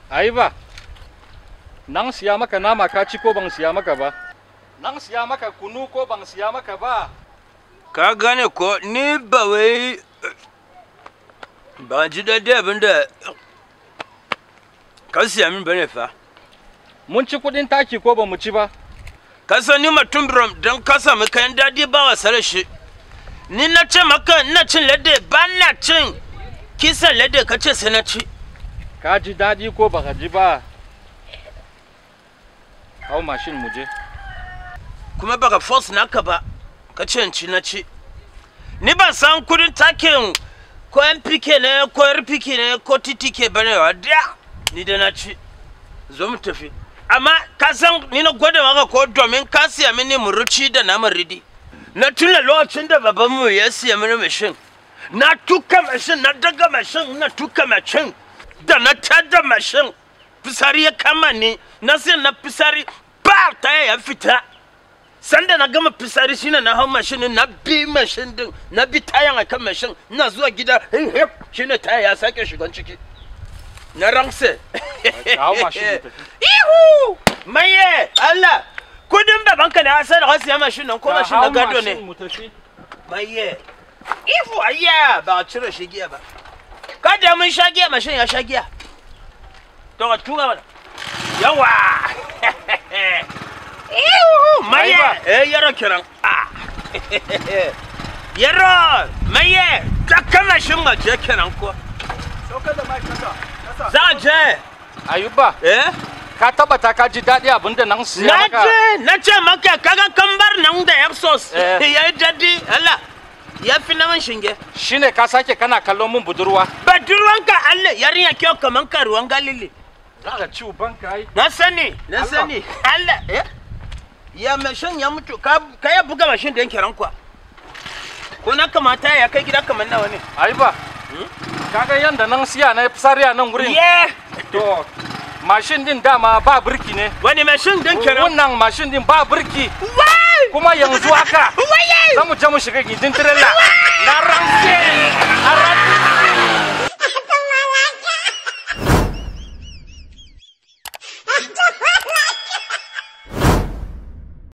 Ayuba, nan siya maka nama ka ci ko ban siya maka ba? Nan siya maka kunu ko ban siya maka ba? ka gane ko ni ba wai ba ji daɗi abin da ka siya min bane fa Mun ci kudin taki ko ba mu ci ba? ka san ni mutum biram don ka samu kayan daɗi ba wasa da shi ni na ce maka ina cin lade ba na cin kisan lade ka ce sai na ci Ka ji daɗi ko baka ji ba? Hau mashin mu je. kuma baka force naka ba ka ce in ci na ci ni ban san kudin takin ko npk ne ko rpk ne ko ttk bane wa da ni da na ci zo mu tafi amma ka san ni na gwada maka ko domin ka siya mini muruci da naman ridi na tuna lokacin da babanmu ya siya mini mashin na tuka mashin na daga mashin na tuka mashin da na tada mashin fisari ya kama ni na sai na fisari ba ta ya fita sanda na gama fisari shine na hau mashin na bi mashin din na bi tayan a kan mashin ina zuwa gida hin hip shine taya ya sake shigan ciki na rangse hau mashin mu tafi. ihu maye Allah kudin babanka ne asar da siya mashin nan ko mashin na gado ne mu tafi. maye ihu ayya ba a cire shi giya ba kada mun sha giya mashin ya sha giya to ka tura mana yawa ihu maye Aiba. eh yaro kiran ah yaro maye ta kama shin ma je kiran ko Saukar da mai kasa. Kasa. za a je Ayuba, eh ka tabbata ka ji daɗi abinda nan siya na maka? ce na ce maka kaga kambar nan da exos Eh. ya yi dadi Allah ya fi na man shinge Shine ka sake kana kallon mun budurwa? Badurwanka Allah yarinya kyau kaman karuwan galili. Za ka ci ubanka ai. Na sani, na Allah. sani. Allah, eh? Ya mashin ya mutu, ka ka ya buga mashin da yanke rankwa. Ko na kamata ya kai gida kamar nawa ne? Ayuba, kaga yanda nan siya na fisari a nan wurin? Ye! To, mashin din dama ba birki ne. Wani mashin din kenan? Wannan mashin din ba birki. Wai! Kuma yanzu haka Waye! za mu je mu shiga gindin tirela. Na rantse